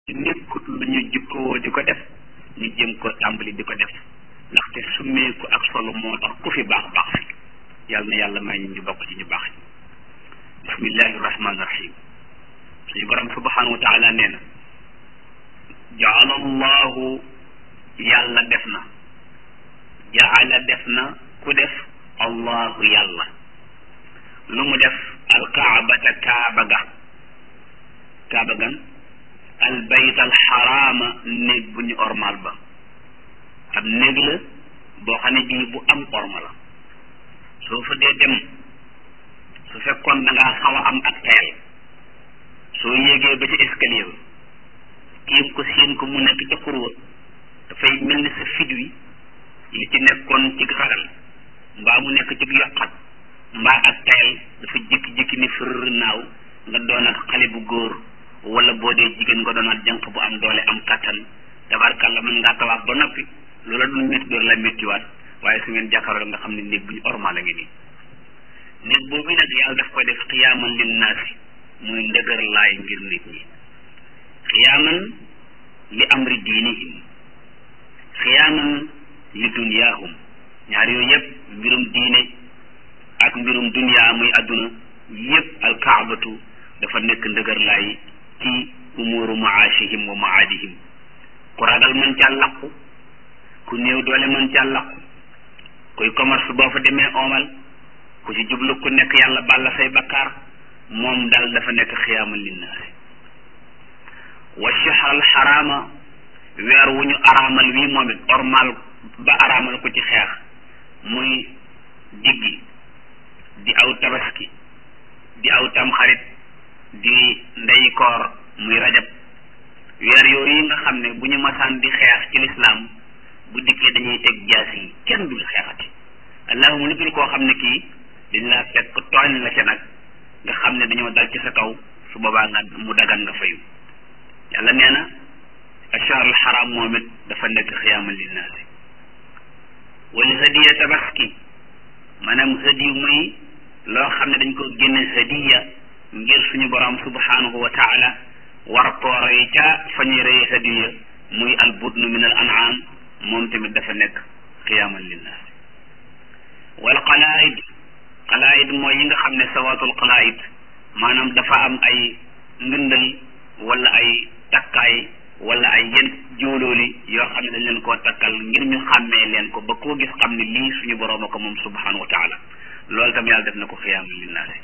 nekkut lu ñu jikkoo di ko def ñu jëm ko tàmbali di ko def ndaxte summeeku ak solo moo tax ku fi baax baax fi yàlla na yàlla may ñu bokk ci ñu baax ñi bismillahi rahmaani rahim suñu borom subhanahu wa taala nee na jaala allahu yàlla def na jaala def na ku def allahu yàlla lu mu def alkaabata kaaba ga kaaba gan albayt alxaraama néeg bu ñu ormal ba ab néeg la boo xam ne bii bu am orma la soo fa dee dem su fekkoon da ngaa xaw a am ak tayal soo yéegee ba ci escalier ba tiim ko séen ko mu nekk ca xurwa dafay mel ni sa fit wi li ci nekkoon ci ragal mbaa mu nekk ci yokkat mbaa ak tayal dafa jékki-jékki ni fër naaw nga doonaat xale bu góor wala boo dee jigéen nga doonaat jànq bu am doole am kattan tabarkàlla mën ngaa tawaaf ba noppi loola dul métti door la méttiwaat waaye su ngeen jàkkaarloo nga xam ne néeg bu ñu ormal la ngi nii néeg boobu nag yàlla daf koy def xiyaaman lin naasi muy ndëgër laay ngir nit ñi xiyaaman li amri diinihim xiyaaman li dunyaahum ñaar yooyu yëpp mbirum diine ak mbirum dunyaa muy àdduna yëpp alkaabatu dafa nekk ndëgër laay ci umuuru maashihim wa maadihim ku ragal mën caa laqu ku néew doole mën caa laqu kuy commerce boo fa demee oomal ku ci jublu ku nekk yàlla balla say bakkaar moom daal dafa nekk xiyaaman linnaasi wa shahr al xaraama weer wu ñu araamal wii moom it ormal ba araamal ko ci xeex muy diggi di aw tabaski di aw tamxarit di ndey koor muy rajab weer yooyu yi nga xam ne bu ñu masaan di xeex ci lislaam bu dikkee dañuy teg jaas yi kenn dul xeexati allahuma lu dul koo xam ne kii dañ laa fekk tooñ la ca nag nga xam ne dañoo dal ci sa kaw su boobaa nga mu dagan nga fayu yàlla nee na ashar al xaram moom it dafa nekk xiyaaman linnaasi wala hadiya tabaski maanaam hadiyu muy loo xam ne dañ ko génne hadiya ngir suñu borom subhanahu wa taala war koo rey ca fa ñuy rey hadiya muy al budnu min al an'am moom tamit dafa nekk xiyaaman linnaas wal qalaid qalaid mooy yi nga xam ne sawaatul qalaid maanaam dafa am ay ngëndal wala ay takkaay wala ay yenn jóolóoli yoo xam ne dañ leen koo takkal ngir ñu xàmmee leen ko ba koo gis xam ne lii suñu borom a ko moom subhanahu wa taala loolu tam yàlla def na ko xiyaaman linnaasi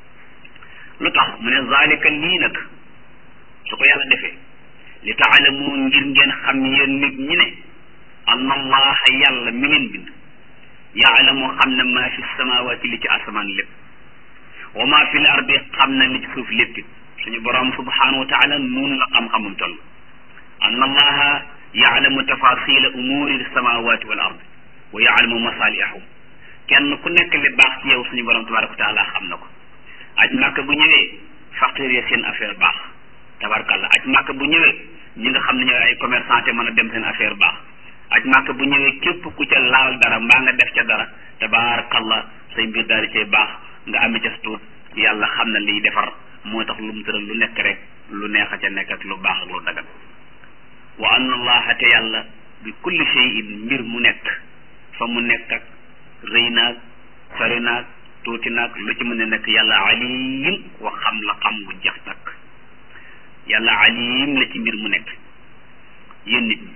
lu tax mu ne zalika lii nag su ko yàlla defee li taalamu ngir ngeen xam yéen nit ñi ne anna allaha yàlla mi leen bind yaalamu xam na maa fi samawaati li ci asamaan lépp wa maa fi l ardi xam na li ci suuf lépp suñu borom subhanahu wa taala noonu la xam-xamum toll anna allaha yaalamu tafasila umuri samawati wal ard wa yaalamu masalihahum kenn ku nekk li baax ci yow suñu borom tabaraka wa taala xam na ko aj màkk bu ñëwee facteur ya seen affaire baax tabarkalla aj màkk bu ñëwee ñi nga xam ne ñooy ay commerçant te mën a dem seen affaire baax aj màkk bu ñëwee képp ku ca laal dara mbaa nga def ca dara tabarakallah say mbir daal di cay baax nga amee ca tuut yàlla xam na liy defar moo tax lu mu tëral lu nekk rek lu neex a ca nekk ak lu baax ak lu dagan wa anna allaha te yàlla bi kulli shay'in mbir mu nekk fa mu nekk ak rëy naag sori naag tuuti naag lu ci mën a nekk yàlla alim wa xam la xam gu jeex takk yàlla alim la ci mbir mu nekk yéen nit ñi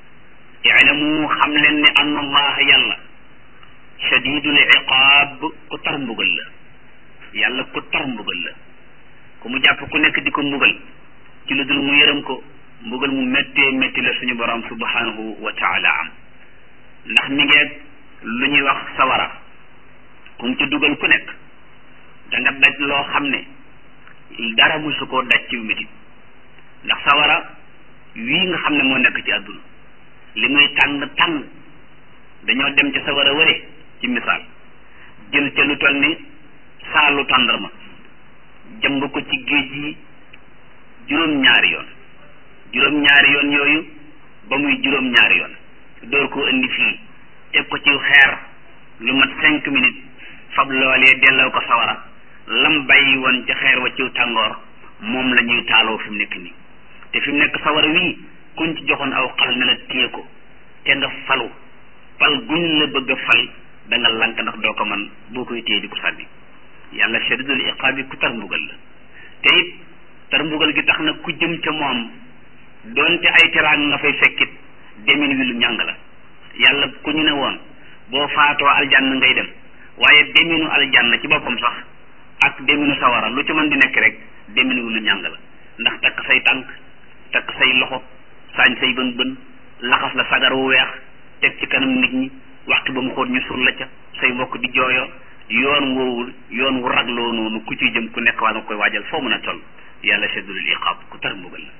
ilamu xam leen ne anna allaha yàlla shadidul iqaab ku tar mbugal la yàlla ku tar mbugal la ku mu jàpp ku nekk di ko mbugal ci lu dul mu yërëm ko mbugal mu méttee métti la suñu borom subhanahu wa taala am ndax mi ngeeg lu ñuy wax sawara ku mu ci dugal ku nekk da nga daj loo xam ne dara musu koo daj ci métit ndax sawara wii nga xam ne moo nekk ci àdduna li muy tàng tàng dañoo dem ca sawara wëre ci misaal jël ca lu toll ni saalu tàndarma jëmb ko ci géej gi juróom-ñaari yoon juróom-ñaari yoon yooyu ba muy juróom-ñaari yoon door koo indi fii teg ko ci xeer lu mat cinq minutes fab loolee delloo ko sawara lam bàyyi woon ca xeer wa ciw tàngoor moom la ñuy taaloo fi mu nekk nii te fi mu nekk sawara wii kuñ ci joxoon aw xal ne la téye ko te nga falu fal guñ la bëgg a fal da nga lank ndax doo ko man boo koy téye di ko sànni yàlla shadidul iqaab bi ku tar mbugal la te it tar mbugal gi tax na ku jëm ca moom doonte ay teraanga nga fay fekkit demin wi lu ñàng la yàlla ku ñu ne woon boo faatoo aljanna ngay dem waaye deminu aljanna ci boppam sax ak deminu sawara lu ci mën di nekk rek demin wi lu ñàng la ndax takk say tànk takk say loxo saañ say bën bën laxas la sagar wu weex teg ci kanam nit ñi waxtu ba mu xóot ñu sul la ca say mbokk di jooyo yoon woowul yoon wu ragloo noonu ku ciy jëm ku nekk waa nga koy waajal foo mën a toll yàlla seddulul iqaab ku tar mbugal la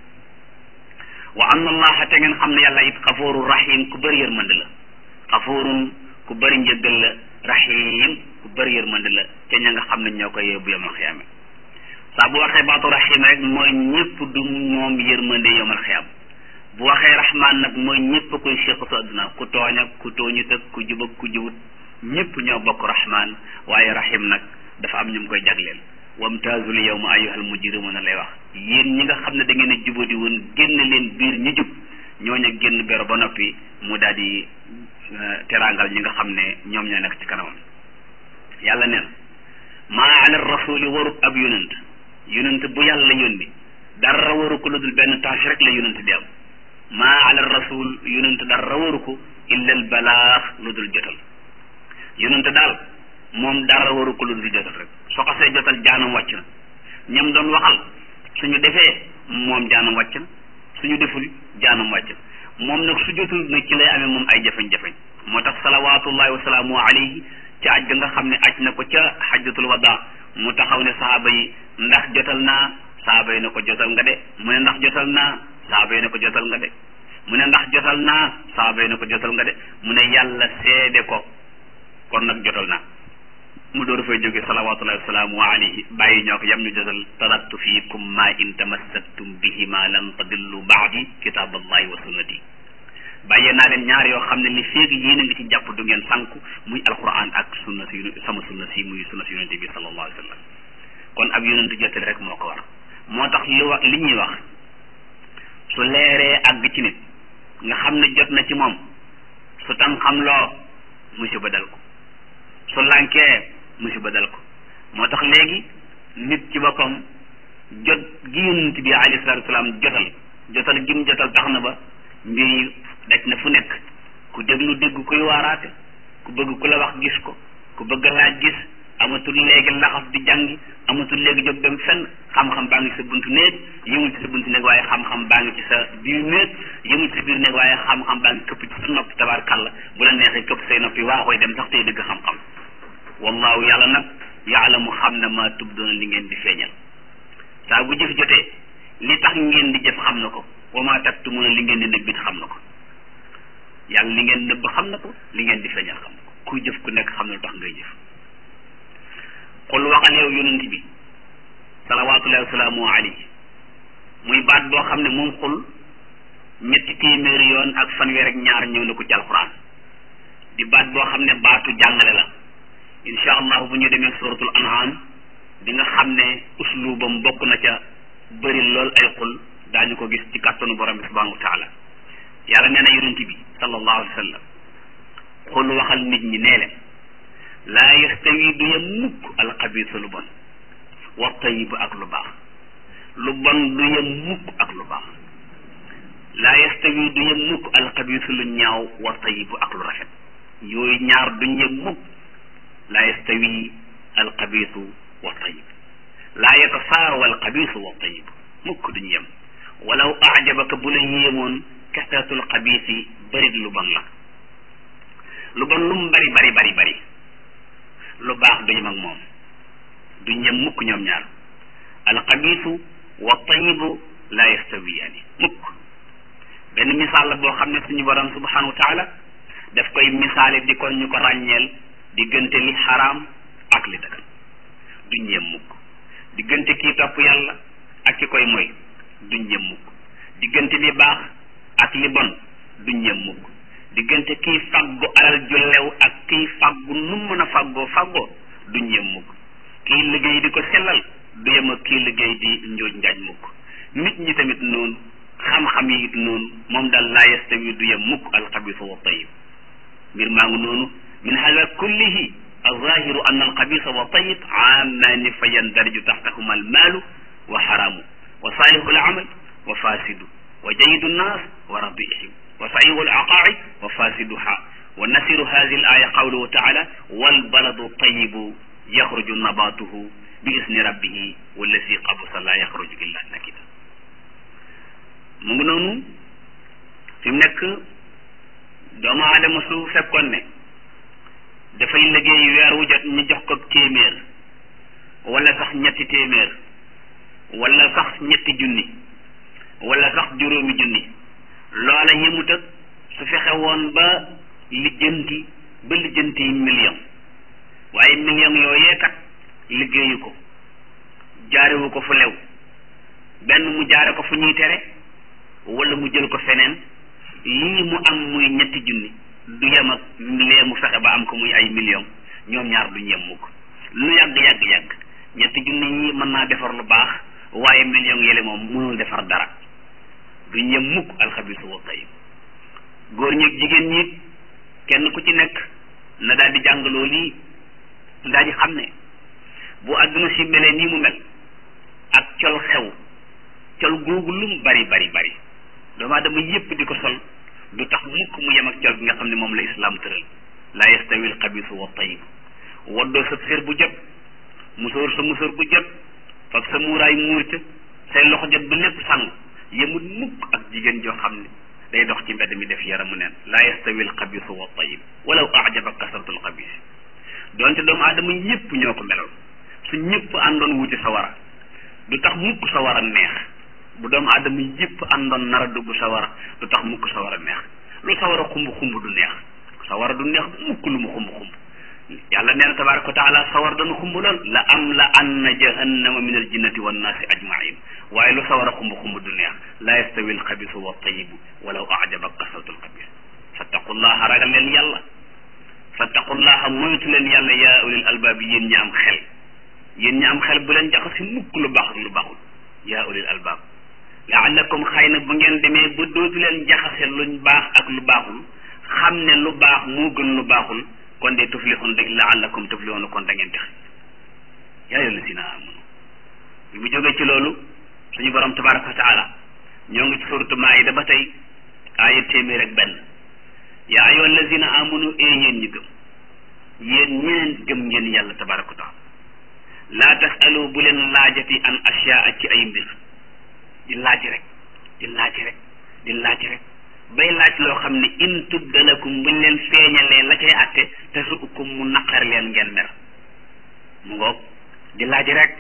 wa anna allaha te ngeen xam ne yàlla it xafoorun rahim ku bëri yërmande la xafoorun ku bëri njëggal la rahim ku bëri yërmande la te ña nga xam ne ñoo koy yóbbu yomal xiyaame saa bu waxee baatu rahim rek mooy ñëpp du moom yërmande yomal xiyaam bu waxee rahman nag mooy ñëpp koy séq su adduna ku tooñ ak ku tooñut ak ku jub ak ku jubut ñëpp ñoo bokk rahman waaye rahim nag dafa am ñu mu koy jagleel wamtaazul yawma ayyuhal mujrimuna lay wax yéen ñi nga xam ne da ngeen a jubadi woon génn leen biir ñu jub ñooñu génn bero ba noppi mu daal di teraangal ñi nga xam ne ñoom ñoo nekk ci kanamam yàlla neen maa ala rasuli warut ab yonent yonent bu yàlla yónni dara waru ko lu dul benn tâche rek la yonent di am maa ala rasul yonent dara waru ko illa al balaax lu dul jotal yonent daal moom dara waru ko lu dul jotal rek soo xasee jotal jaanam wàcc na ñam doon waxal suñu defee moom jaanam wàcc na suñu deful jaanam wàcc na moom nag su jotul nag ci lay amee moom ay jafe-jafe moo tax salawaatullahi wa salaamu alayhi ci aj ga nga xam ne aj na ko ca xajjatul wada mu taxaw ne sahaaba yi ndax jotal naa sahaaba yi ne ko jotal nga de mu ne ndax jotal naa sahaaba yi ne ko jotal nga de mu ne ndax jotal naa sahaaba yi ne ko jotal nga de mu ne yàlla seede ko kon nag jotal naa mu door fay jóge salawatullahi wasalaamu alayhi bàyyi ñoo ko yam ñu jotal taraktu fiikum ma in tamassaktum bihima lan tadillu baadi kitaballahi wa sunnati bàyyee naa leen ñaar yoo xam ne li féegi yéen a ngi ci jàpp du ngeen sànku muy alquran ak sunna si sama sunna si muy sunna si yonente bi sallallahu alayhi wa sallam kon ab yonente jottali rek moo ko war moo tax li wax li ñuy wax su leeree àgg ci nit nga xam ne jot na ci moom su tan xam loo musiba dal ko su lànkee musiba dal ko moo tax léegi nit ci boppam jot gi yonent bi alayhi salaatu wasalaam jotal jotal gi mu jotal tax na ba mbir yi daj na fu nekk ku déglu dégg kuy waaraate ku bëgg ku la wax gis ko ku bëgg laaj gis amatul léegi laxas di jàngi amatul léegi jóg dem fenn xam-xam baa ngi ci sa buntu néeg yëmul ci sa buntu néeg waaye xam-xam baa ngi ci sa biir néeg yëmul ci sa biir néeg waaye xam-xam baa ngi këpp ci sa nopp tabaarkàlla bu la neexee këpp say noppi waa koy dem sax tey dëgg xam-xam wallahu yàlla nag yaalamu xam na maa tubdoona li ngeen di feeñal saa bu jëf jotee li tax ngeen di jëf xam na ko wa maa taktumuna li ngeen di nëbbit xam na ko yàlla li ngeen nëbb xam na ko li ngeen di feeñal xam na ko kuy jëf ku nekk xam na lu tax ngay jëf xul waxal yow yonent bi salawaatullahi wasalaamu alayhi muy baat boo xam ne moom xul ñetti téeméeri yoon ak fanweer ak ñaar ñëw na ko ci alquran di baat boo xam ne baatu jàngale la incha allahu bu ñu demee suratul an'am di nga xam ne uslubam bokk na ca bëri lool ay xul daañu ko gis ci kàttanu borom bi subhanahu wa taala yàlla nee na yonent bi sallallahu alayhi wa sallam xul waxal nit ñi nee leen laa yastawi du yem mukk alxabiisa lu bon wa tayibu ak lu baax lu bon du yem mukk ak lu baax laa yastawi du yem mukk alxabiisa lu ñaaw wa tayibu ak lu rafet yooyu ñaar duñ yem mukk laa yastawi alxabiisu wa tayib laa yatasaawa alxabiisu wa tayib mukk duñ yem walaw ajabaka bu la yéemoon kasratul xabiisi bërit lu bon la lu bon lu mu bari bari bari bari lu baax du yem ak moom duñ yem mukk ñoom ñaar alxabiisu wa tayibu laa yastawiyaani mukk benn misaal la boo xam ne suñu borom subhanahu wa taala daf koy misaale di ko ñu ko ràññeel diggante li xaraam ak li dagan duñ yem mukk diggante kii topp yàlla ak ki koy moy duñ yem mukk diggante li baax ak li bon duñ yem mukk diggante kii faggu alal ju lew ak kii faggu nu mën a faggoo faggoo duñ yem mukk kii liggéey di ko sellal du yem ak kii liggéey di njooj njaaj mukk nit ñi tamit noonu xam-xam yi noonu moom daal laa yastawi du yem mukk alxabisu wa tayib mbir maa ngi noonu min hada kullihi alzahiru an alxabisa wa tayib aamaani fa yandariju taxtahuma almaalu wa xaraamu wa saalihu alamal wa fasidu wa jayidu nnaas wa radihim wa sahihu alaqaai wa fasiduha wa nasiru hadihi alaya qawluhu taala walbaladu tayibu yaxruju nabatuhu bi isni rabbihi wallazi qabusa la yaxruju illa nakida mu ngi noonu fi mu nekk doomu aadama su fekkoon ne dafay liggéey weer wu jot ñu jox ko téeméer wala sax ñetti téeméer wala sax ñetti junni wala sax juróomi junni loola yëmut ak su fexe woon ba lijjanti ba lijjanti million waaye million yooyee kat liggéeyu ko jaarewu ko fu lew benn mu jaare ko fu ñuy tere wala mu jël ko feneen lii mu am muy ñetti junni du yem ak lee mu fexe ba am ko muy ay million ñoom ñaar duñ yem mukk lu yàgg yàgg yàgg ñetti junni yi mën naa defar lu baax waaye million yële moom mënul defar dara duñ yem mukk alxabisu wa tayib góor ñeeg jigéen ñi kenn ku ci nekk na daal di jàngaloo lii daal di xam ne bu àdduna si melee nii mu mel ak col xew col googu lu mu bari bari bari doomu aadama yépp di ko sol du tax mukk mu yem ak col gi nga xam ne moom la islaam tëral laa yastawi al xabisu wa tayib waddoo sa sér bu jot musóor sa musóor bu jot fab sa muuraay muur ca say loxo jot ba lépp sang yemut mukk ak jigéen joo xam ne day dox ci mbedd mi def yaramu neen laa yastawi al xabisu wa tayib walaw ajaba kasratu al xabis donte doomu aadama yépp ñoo ko meloon su ñëpp àndoon wuti sawara du tax mukk sawara neex bu doomu aadama yëpp àndoon nar a dugg sawara du tax mukk sawara neex lu sawara xumb xumb du neex sawara du neex mukk lu mu xumb xumb yàlla nee na tabaraka wa taala sawar dana xumb lool la am la anna jahannama min al jinnati wan naasi ajmain waaye lu sawara xumb xumb du neex la yastawi al xabisu wa tayibu walaw ajaba kasratu al xabis fattaqullaha ragal leen yàlla fattaqullaha moytu leen yàlla yaa ulil albaab yéen ñi am xel yéen ñi am xel bu leen jaxasi mukk lu baax ak lu baaxul yaa ulil albaab laallakum xëy na bu ngeen demee ba dootu leen jaxase luñ baax ak lu baaxul xam ne lu baax moo gën lu baaxul kon de tuflixun rek laallakum tuflixun kon da ngeen tex yaa ayyuhal lazina amanu bi mu jógee ci loolu suñu borom tabaraka wa taala ñoo ngi ci suratu maayida ba tey aaya téeméer ak benn yaa ayyuhal lazina amanu ee yéen ñi gëm yéen ñeneen gëm ngeen yàlla tabaraka wa taala laa tasalu bu leen laajati an asyaa ci ay mbir di laaj rek di laaj rek di laaj rek bay laaj loo xam ne in tubdalakum buñ leen feeñalee la cay atte te su ukum mu naqar leen ngeen mer mu ngoog di laaj rek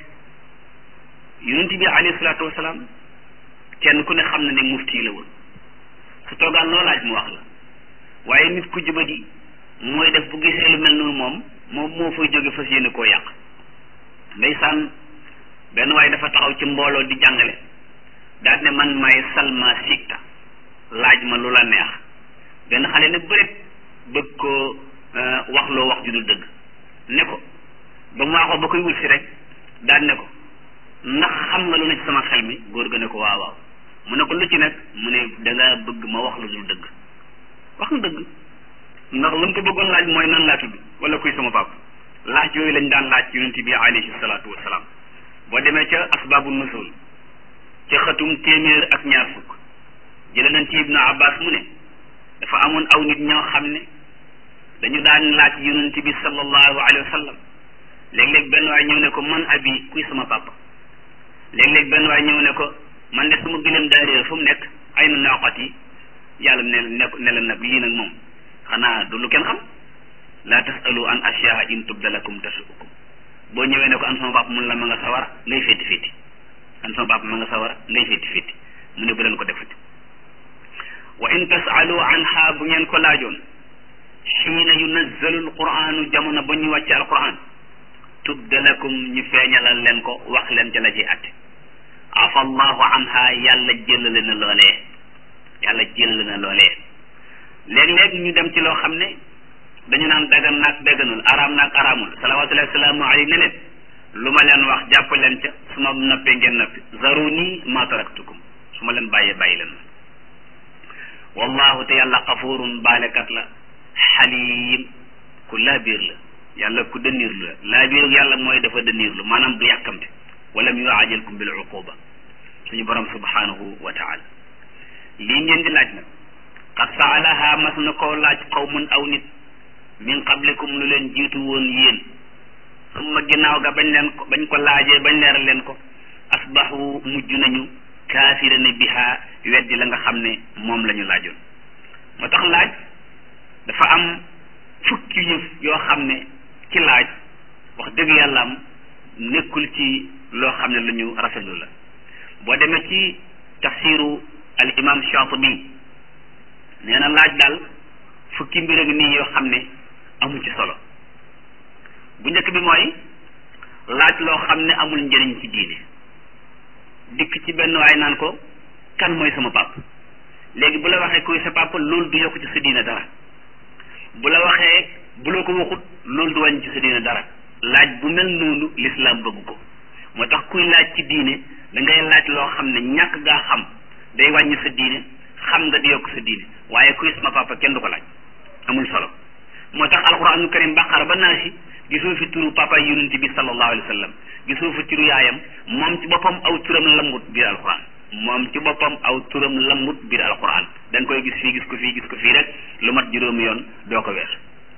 yonent bi alayhi salaatu wasalaam kenn ku ne xam na ne mufti la woon su toogaan loo laaj mu wax la waaye nit ku jubadi mooy def bu gisee lu mel noonu moom moom moo fay jóge fas yéene koo yàq ndeysaan benn waaye dafa taxaw ci mbooloo di jàngale daal ne man may salma sikta laaj ma lu la neex benn xale ne bërit bëgg ko wax loo wax ju dul dëgg ne ko ba mu waxoo ba koy wut si rek daal ne ko ndax xam nga lu ne ci sama xel mi góor ga ne ko waaw waaw mu ne ko lu ci nag mu ne danga bëgg ma wax lu dul dëgg wax nga dëgg ndax lu mu ko bëggoon laaj mooy nan laa tudd wala kuy sama papa laaj yooyu lañ daan laaj yonent bi alayhi salaatu wasalaam boo demee ca asbaabu nusul ca xatum téeméer ak ñaar fukk jële nañ ci ibnu abbas mu ne dafa amoon aw nit ñoo xam ne dañu daan laaj yonent bi sallallahu alayhi wa sallam léeg-léeg benn waay ñëw ne ko man abi kuy sama papa léeg-léeg benn waay ñëw ne ko man de sama gëlëm daa réer fu mu nekk ay na naqat yi yàlla ne ne ne la nag lii nag moom xanaa du lu kenn xam laa tasalu an asyaa in tubdalakum tasukum boo ñëwee ne ko an sama papa mun la ma nga sawara ngay fétti fétti an sama papa ma nga sawara ngay fétti fétti mu ne bu leen ko defati wa in tasalu anha bu ngeen ko laajoon xiina yunazzalu alquranu jamono ba ñu wàcce alquran tubdalakum ñu feeñalal leen ko wax leen ca la ci atte afa allahu anha yàlla jëlale na loolee yàlla jëlale na loolee léeg-léeg ñu dem ci loo xam ne dañu naan dagan naag daganul araam naag araamul salawatullahi wasalaamu alayhi ne leen lu ma leen wax jàpp leen ca su ma noppee ngeen noppi zaruni ma taraktukum su su ma leen bàyyee bàyyi leen wallahu te yàlla xafurun baalekat la xaliim ku laabiir la yàlla ku dënniirlu la laabiir yàlla mooy dafa dënniirlu maanaam du yàkkamte walam yuajalkum bil uquba suñu borom subhanahu wa taala lii ngeen di laaj nag qad saalaha mas na koo laaj qawmun aw nit min qablikum lu leen jiitu woon yéen summa ginnaaw ga bañ leen ko bañ ko laajee bañ leeral leen ko asbahu mujj nañu kaafirina biha weddi la nga xam ne moom la ñu laajoon moo tax laaj dafa am fukki yëf yoo xam ne ci laaj wax dëgg yàlla am nekkul ci loo xam ne lu ñu rafetlu la boo demee ci tafsiru al imam Shaatibi nee na laaj daal fukki mbir ak nii yoo xam ne amu ci solo bu njëkk bi mooy laaj loo xam ne amul njëriñ ci diine dikk ci benn waay naan ko kan mooy sama pap léegi bu la waxee kuy sa papa loolu du yokk ci sa diine dara bu la waxee bu la ko waxut loolu du wàññi ci sa diine dara laaj bu mel noonu lislaam bëgg ko moo tax kuy laaj ci diine da ngay laaj loo xam ne ñàkk gaa xam day wàññi sa diine xam nga di yokk sa diine waaye kuy sama papa kenn du ko laaj amul solo moo tax alquraanul karim baqara ba naa si gisoo fi turu papa yonent bi sallallahu alayhi wa sallam gisoo fi turu yaayam moom ci boppam aw turam lambut biir alquran moom ci boppam aw turam lambut biir alquran da nga koy gis fii gis ko fii gis ko fii rek lu mat juróomi yoon doo ko weer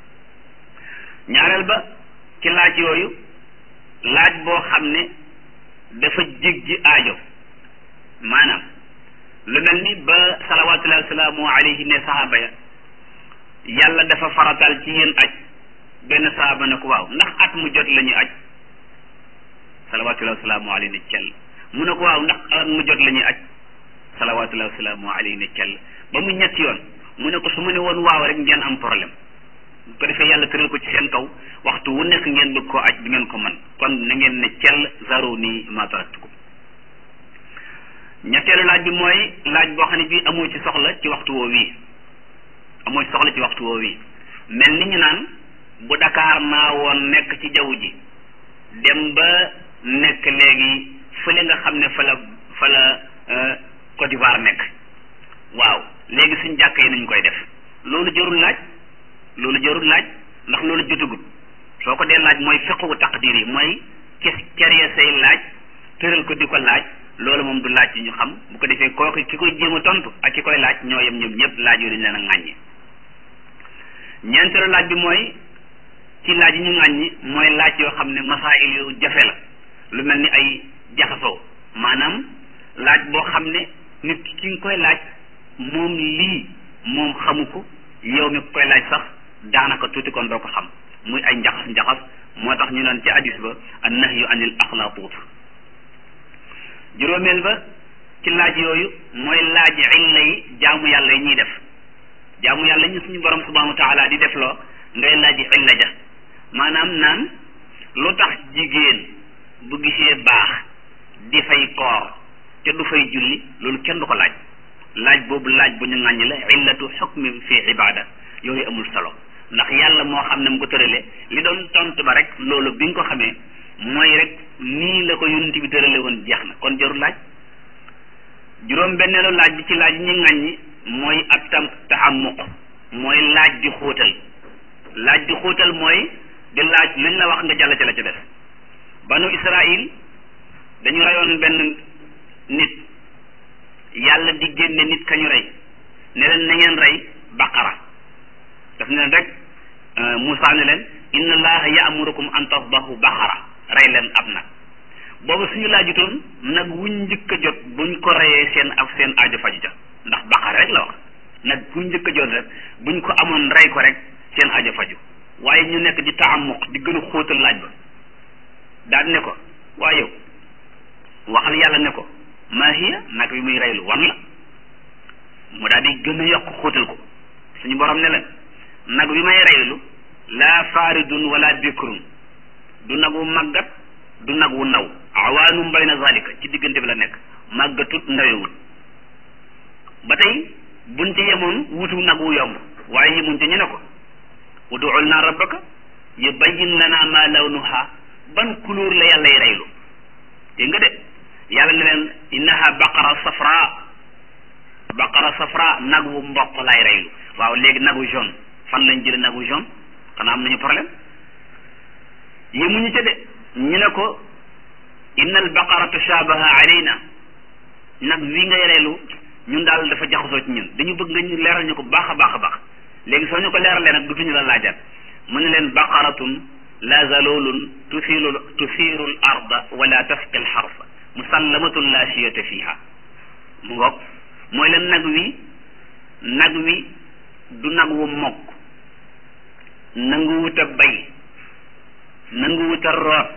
ñaareel ba ci laaj yooyu laaj boo xam ne dafa jéggi aajo maanaam lu mel ni ba salawatullahi wasalaamu alayhi ne sahaaba ya yàlla dafa faratal ci yéen aj benn sahaaba ne ko waaw ndax at mu jot la ñuy aj salawatullahi wasalaamu alayhi ne cell mu ne ko waaw ndax at mu jot la ñuy aj salawatullahi wasalaamu alayhi ne cell ba mu ñetti yoon mu ne ko su ma ne woon waaw rek ngeen am problème bu ko defee yàlla tëral ko ci seen kaw waxtu wu nekk ngeen bëgg koo aj du ngeen ko mën kon na ngeen ne cell zaro nii ma taraktukum ñetteelu laaj bi mooy laaj boo xam ne bii amoo ci soxla ci waxtu woo wii amoo ci soxla ci waxtu woo wii mel ni ñu naan bu Dakar naa woon nekk ci jaww ji dem ba nekk léegi fële nga xam ne fa la fa la Côte d'Ivoire nekk waaw léegi suñ jàkk yi nañ koy def loolu jarul laaj loolu jarul laaj ndax loolu jotagut soo ko dee laaj mooy fiqhu taqdir yi mooy kes keree say laaj tëral ko di ko laaj loolu moom du laaj yi ñu xam bu ko defee kooku ki koy jéem a tontu ak ki koy laaj ñoo yem ñoom ñëpp laaj yooyu dañ leen a ŋàññi ñeenteelu laaj bi mooy ci laaj yi ñu ŋàññi mooy laaj yoo xam ne masaayil yu jafe la lu mel ni ay jaxasoo maanaam laaj boo xam ne nit ki nga koy laaj moom lii moom xamu ko yow mi koy laaj sax daanaka tuuti kon doo ko xam muy ay njaxas njaxas moo tax ñu naan ci hadis ba an nahyu anil axlaatuut juróomeel ba ci laaj yooyu mooy laaj illa yi jaamu yàlla yi ñuy def jaamu yàlla ñu suñu borom subhanahu wa taala di def loo ngay laaj illa ja maanaam naan lu tax jigéen bu gisee baax di fay koor te du fay julli loolu kenn du ko laaj laaj boobu laaj bu ñu ŋàññi la illatu xukmi fi ibada yooyu amul solo ndax yàlla moo xam ne mu ko tërale li doon tontu ba rek loolu bi nga ko xamee mooy rek nii la ko yonent bi tërale woon jeex na kon jarul laaj juróom benneelu laaj bi ci laaj ñi ŋàññi mooy ab tam taxamuq mooy laaj di xóotal laaj di xóotal mooy di laaj luñ la wax nga jàll ca la ca def banu Israil dañu reyoon benn nit yàlla di génne nit kañu rey ne leen na ngeen rey baqara daf ne leen rek Moussa ne leen inna allaha ya'murukum an tasbahu baqara rey leen ab nag boobu suñu laajutoon nag wuñ njëkk a jot buñ ko reyee seen ak seen aajo faju ca ndax baqara rek la wax nag buñ njëkk a jot rek buñ ko amoon rey ko rek seen aajo faju waaye ñu nekk di taamuq di gën a xóotal laaj ba daal ne ko waaye yow waxal yàlla ne ko maa hiya nag bi muy reylu wan la mu daal di gën a yokk xóotal ko suñu borom ne leen nag bi may reylu laa faaridun wala bikrun du nag wu màggat du nag wu ndaw awaanum bayna zalika ci diggante bi la nekk màggatut ndawewut ba tey buñ ci yemoon wutu nag wu yomb waaye yemuñ ci ñu ne ko uduul naa rabbaka yubayyin lana ma lawnuha ban couleur la yàllay reylu dégg nga de yàlla ne leen innaha baqara safra baqara safra nag wu mboq lay reylu waaw léegi nagu jaune fan lañ jële nagu jaune xanaa am nañu problème yemuñu ca de ñu ne ko inna al baqara tashabaha alayna nag wi ngay reylu ñun daal dafa jaxasoo ci ñun dañu bëgg nga ñu leeral ñu ko baax a baax a baax léegi soo ñu ko leeralee nag dutuñu la laajaat mu ne leen baqaratun la zalulun tusiru tusiru l arda wala tasqi l xarsa musallamatun la shiyata fiha mu ngoog mooy leen nag wi nag wi du nag wu mokk nangu wut a bay nangu wut a root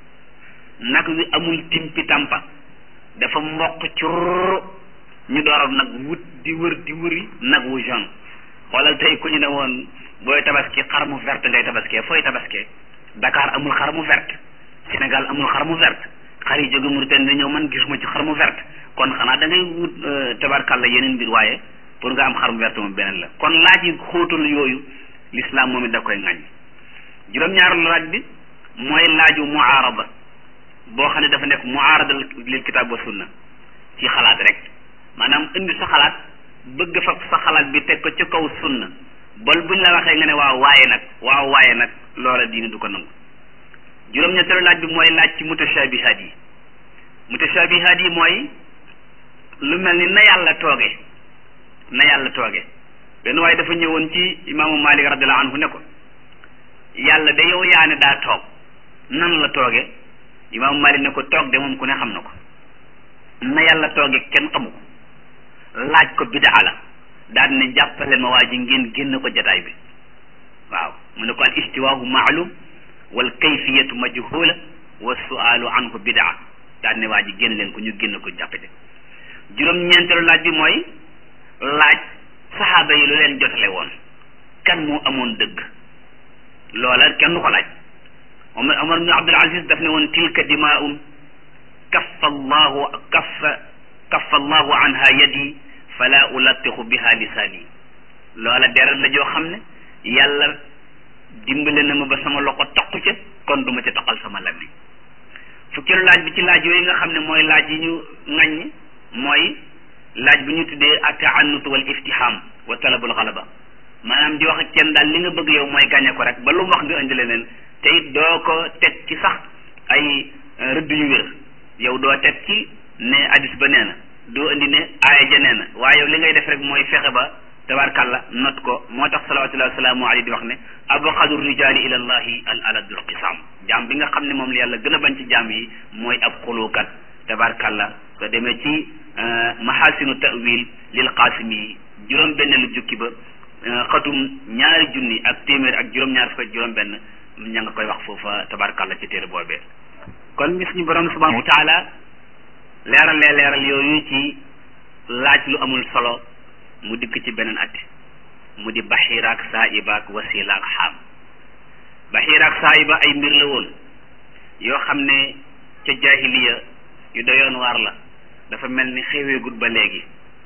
nag wi amul timpi tampa dafa mboq curr ñu door nag wut di wër di wëri nag wu jaune xoolal tey ku ñu ne woon booy tabaski xar mu verte ngay tabaskee fooy tabaskee Dakar amul xar mu verte Sénégal amul xar mu verte xar yi jóge Mauritanie ñëw man gisuma ci xar mu verte kon xanaa da ngay wut tabarkalla yeneen mbir waaye pour nga am xar mu verte moom beneen la kon laaj yi xóotal yooyu l'islam moom it da koy ŋaññi juróom-ñaareelu laaj bi mooy laaju muaarada boo xam ne dafa nekk muaarada lil kitaab wa sunna ci xalaat rek maanaam indi sa xalaat bëgg fa sa xalaat bi teg ko ci kaw sunna bal buñ la waxee nga ne waaw waaye nag waaw waaye nag loola diine du ko nangu juróom-ñetteelu laaj bi mooy laaj ci mutashabihaat yi mutashabihaat yi mooy lu mel ni na yàlla tooge na yàlla tooge benn waaye dafa ñëwoon ci imaamu Malik radiyallahu anhu ne ko yàlla de yow yaa ne daa toog nan la tooge imaamu Malik ne ko toog de moom ku ne xam na ko na yàlla tooge kenn xamu ko laaj ko bidaa la daal ne jàppale ma waa ji ngeen génn ko jataay bi waaw mu ne ko al istiwaahu maalum wal kayfiyatu majhula wa sualu anhu bidaa daal ne waa ji génn leen ko ñu génn ko jàppale juróom-ñeenteelu laaj bi mooy laaj saxaaba yi lu leen jotale woon kan moo amoon dëgg loola kenn du ko laaj Omar Omar ibn Abdul Aziz daf ne woon tilka dimaa'un kaffa allahu kaffa kaffa allahu anha yadi fala ulatixu biha lisaani loola deret la joo xam ne yàlla dimbale na ma ba sama loxo taqu ca kon duma ca taqal sama làmmiñ fukkeelu laaj bi ci laaj yooyu nga xam ne mooy laaj yi ñu ŋaññ mooy laaj bi ñu tuddee ataannut wal iftiham wa talabul xalaba maanaam di wax ak kenn daal li nga bëgg yow mooy gàññe ko rek ba lu mu wax nga indi leneen te it doo ko teg ci sax ay rëdd yu wér yow doo teg ci ne hadis ba nee na doo indi ne aaya ja nee na waaye yow li ngay def rek mooy fexe ba tabarkàlla not ko moo tax salawatullahi wasalaamu alayhi di wax ne abxadu rijaali ila allahi al aladul qisaam jaam bi nga xam ne moom la yàlla gën a bañ ci jaam yi mooy ab xulukat tabarkàlla soo demee ci mahasinu tawil lil qaasimi yi juróom benn lu jukki ba xatum ñaari junni ak téeméer ak juróom-ñaar fukk ak juróom benn ña nga koy wax foofa tabarkàlla ci téere boobee kon gis ñu borom subhanahu wa taala leeralee leeral yooyu ci laaj lu amul solo mu dikk ci beneen atti mu di baxiira ak saa'iba ak wasiila ak xaam baxiira ak saa'iba ay mbir la woon yoo xam ne ca jaahiliya yu doyoon waar la dafa mel ni xeweegut ba léegi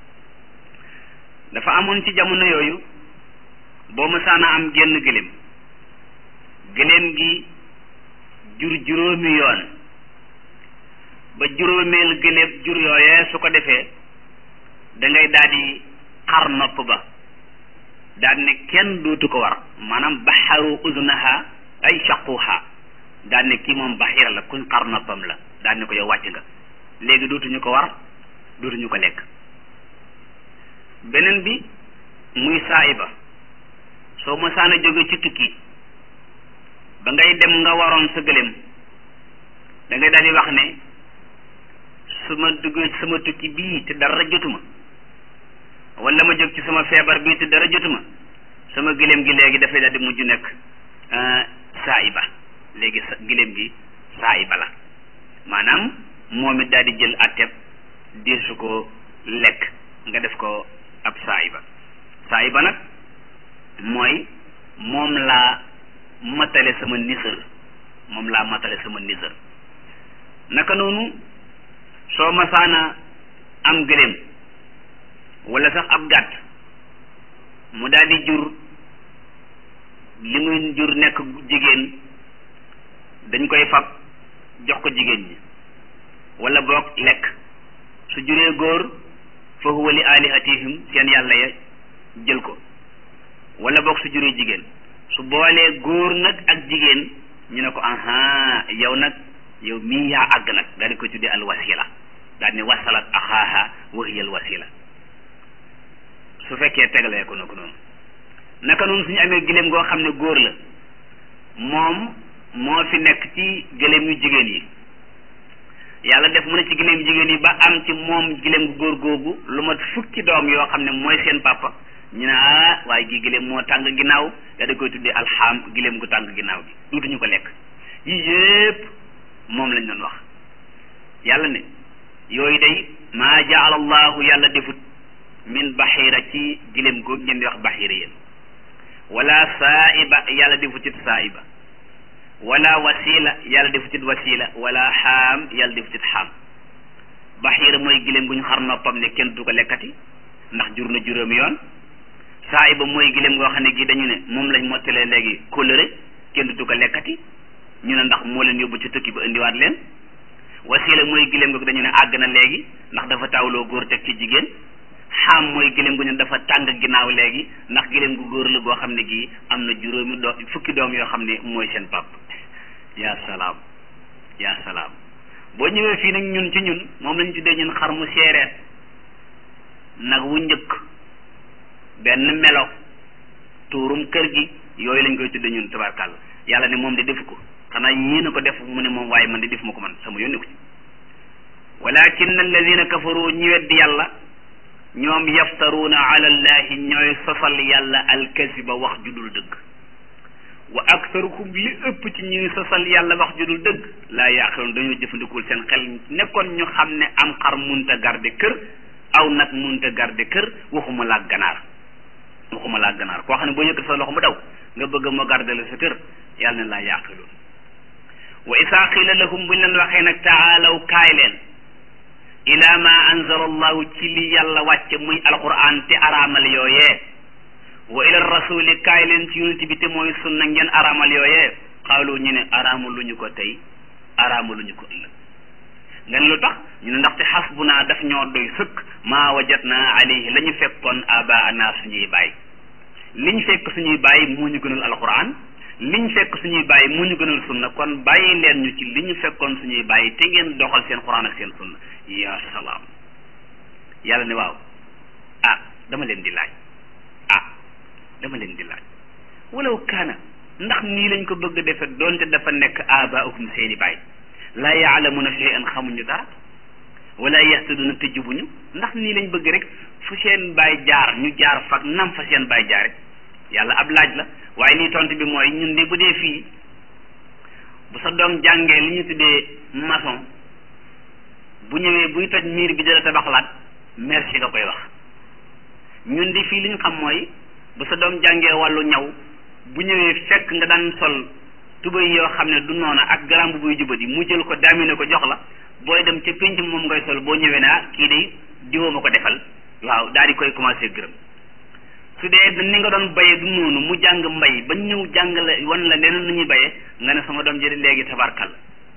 dafa amoon ci jamono yooyu boo mësaana am génn gëléem gëléem gi jur juróomi yoon ba juróomeel gëléem jur yooyee su ko defee da ngay daal di xar nopp ba daal ne kenn dootu ko war maanaam baxaru uznaha ay shaquha daal ne kii moom baxira la kuñ xar noppam la daal ne ko yow wàcc nga léegi dootuñu ko war dootuñu ko lekk beneen bi muy saayiba soo mësaana jóge ci tukki ba ngay dem nga waroon sa gëléem da ngay daal di wax ne su ma duggee ci sama tukki bii te dara jotuma wala ma jóg ci sama feebar bii te dara jotuma sama gëléem gi léegi dafay daal di mujj nekk saayiba léegi sa gëléem gi saayiba la maanaam moom it daal di jël atteb deesu ko lekk nga def ko ab saayiba saayiba nag mooy moom laa matale sama nisër moom laa matale sama nisër naka noonu soo masaana am gëléem wala sax ab gàtt mu daal di jur li muy jur nekk jigéen dañ koy fab jox ko jigéen ñi wala boog lekk su juree góor fa huwa li alihatihim seen yàlla ya jël ko wala boog su juree jigéen su boolee góor nag ak jigéen ñu ne ko aha yow nag yow mii yaa àgg nag daal di ko tuddee al wasila daal ni wasalat axaaha wa hiya al wasila su fekkee tegalee ko na ko noonu naka noonu suñu amee giléem goo xam ne góor la moom moo fi nekk ci giléem yu jigéen yi yàlla def mu ne ci giléem yu jigéen yi ba am ci moom giléem gu góor googu lu mat fukki doom yoo xam ne mooy seen papa ñu ne ah waaye gi giléem moo tàng ginnaaw da da koy tuddee alxaam giléem gu tàng ginnaaw gi duutuñu ko lekk yi yépp moom lañ doon wax yàlla ne yooyu day maa jaala allahu yàlla defut min baxira ci giléem googu ngeen di wax baxira yéen wala saaiba yàlla defut it saaiba wala wasila yàlla defut it wasila wala xaam yàlla defut it xaam baxira mooy giléem gu ñu xar noppam ne kenn du ko lekkati ndax jur na juróomi yoon saaiba mooy giléem goo xam ne gi dañu ne moom lañ mottalee léegi kóllëre kenn du ko lekkati ñu ne ndax moo leen yóbbu ci tukki ba indiwaat leen wasila mooy giléem googu dañu ne àgg na léegi ndax dafa tawloo góor teg ci jigéen xaam mooy giléem gu ñu dafa tàng ginnaaw léegi ndax giléem gu góor la goo xam ne gii am na juróomi doo fukki doom yoo xam ne mooy seen pap yaa salaam yaa salaam boo ñëwee fii nag ñun ci ñun moom lañu tuddee ñun xar mu seereet nag wu njëkk benn melo tuurum kër gi yooyu lañ koy tuddee ñun tabarkàlla yàlla ne moom de defu ko xanaa yéen a ko def mu ne moom waaye man de def ma ko man sama yónni ko ci walakin alladina kafaru ñi weddi yàlla ñoom yaftaruuna ala allahi ñooy sosal yàlla alkasiba wax ju dul dëgg wa aktaruhum li ëpp ci ñuy sosal yàlla wax ju dul dëgg laa yaaqiloon dañoo jëfandikul seen xel nekkoon ñu xam ne am xar munta garde kër aw nag munta garde kër waxuma laa ganaar waxuma laa ganaar koo xam ne boo yëkkat sa loxo mu daw nga bëgg moo garde la sa kër yàlla ne laa yaaqiloon wa isaa qiila lahum buñ leen waxee nag taalaw kaay leen ila ma anzala allahu ci li yàlla wàcce muy alquran te araamal yooyee wa ila rasuli kaay leen ci yonent bi te mooy sunna ngeen araamal yooyee xaalu ñu ne araamu lu ñu ko tey araamu lu ñu ko ëllëg nga ne lu tax ñu ne ndaxte xasbuna daf ñoo doy sëkk maa wajatna alayhi la ñu fekkoon abaana suñuy baay liñ fekk suñuy baay moo ñu gënal alquran liñ fekk suñuy baay moo ñu gënal sunna kon bàyyi leen ñu ci li ñu fekkoon suñuy baay te ngeen doxal seen quran ak seen sunna ya salaam yàlla ne waaw ah dama leen di laaj ah dama leen di laaj walaw kaana ndax nii lañ ko bëgg a defe doonte dafa nekk abaahum seeni baay laa yaalamuna shay'an xamuñu dara wala yahtaduna te jubuñu ndax nii lañ bëgg rek fu seen baay jaar ñu jaar fa nam fa seen baay jaare yàlla ab laaj la waaye lii tontu bi mooy ñun de bu dee fii bu sa doom jàngee li ñu tuddee maçon bu ñëwee buy toj miir bi dala tabaxlaat merci nga koy wax ñun di fii li ñu xam mooy bu sa doom jàngee wàllu ñaw bu ñëwee fekk nga daan sol tubéy yoo xam ne du noona ak garam bu buy jubadi mu jël ko daamine ko jox la booy dem ca pénc moom ngay sol boo ñëwee naa kii de diwoo ma ko defal waaw daal di koy commencé gërëm su dee ni nga doon bayee du noonu mu jàng mbay ba ñëw jàngale wan la leneen nu ñuy bayee nga ne sama doom jëri léegi tabarkal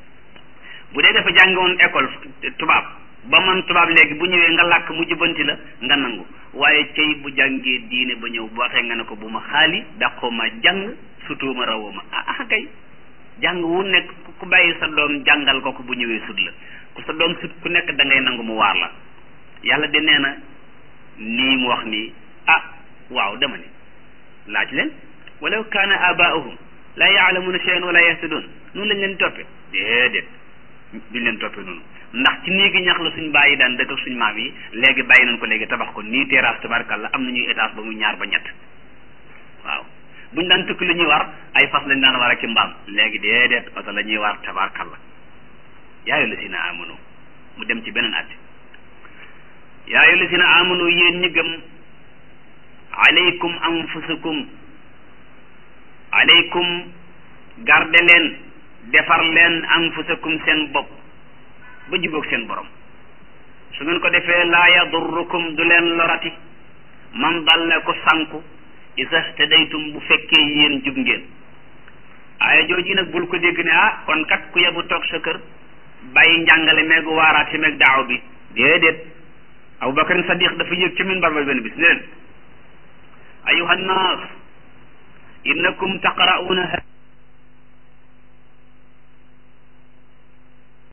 bu dee dafa jàng woon école tubaab ba man tubaab léegi bu ñëwee nga làkk mu jubbanti la nga nangu waaye cey bu jàngee diine ba ñëw boo waxee nga ne ko bu ma xaali dàqoo ma jàng sutoo ma rawoo ma ah ah kay jàng wu nekk ku bàyyi sa doom jàngal ko ko bu ñëwee sut la ku sa doom sut ku nekk da ngay nangu mu waar la yàlla de nee na nii mu wax nii ah waaw dama ne laaj leen walaw kaana abaahum laa yaalamuna shay'an wala yahtadun noonu lañ leen toppe déedéet duñ leen toppe noonu ndax ci néegi ñax la suñ bàyyi daan dëkk suñ maam yi léegi bàyyi nañ ko léegi tabax ko nii terrasse tabarkalla am na ñuy étage ba mu ñaar ba ñett waaw buñ daan tukki lu ñuy war ay fas lañ daan war ak ci mbaam léegi déedéet oto la ñuy war tabarkalla yaayu la si na amanu mu dem ci beneen at yaayu la si na amanu yéen ñi gëm alaykum anfusakum alaykum garde leen defar leen anfusakum seen bopp ba jubóog seen borom su ngeen ko defee laa yadurrukum du leen lorati man dalla ko sanku isa htadaytum bu fekkee yéen jub ngeen aaya jooji nag bul ko dégg ne ah kon kat ku yebu toog sa kër bàyyi njàngale meegu waaraat si meeg daaw bi déedéet abubakarin sadiq dafa yëg ca minbar ba benn bis ne leen ayuha nnaas innakum taqra'una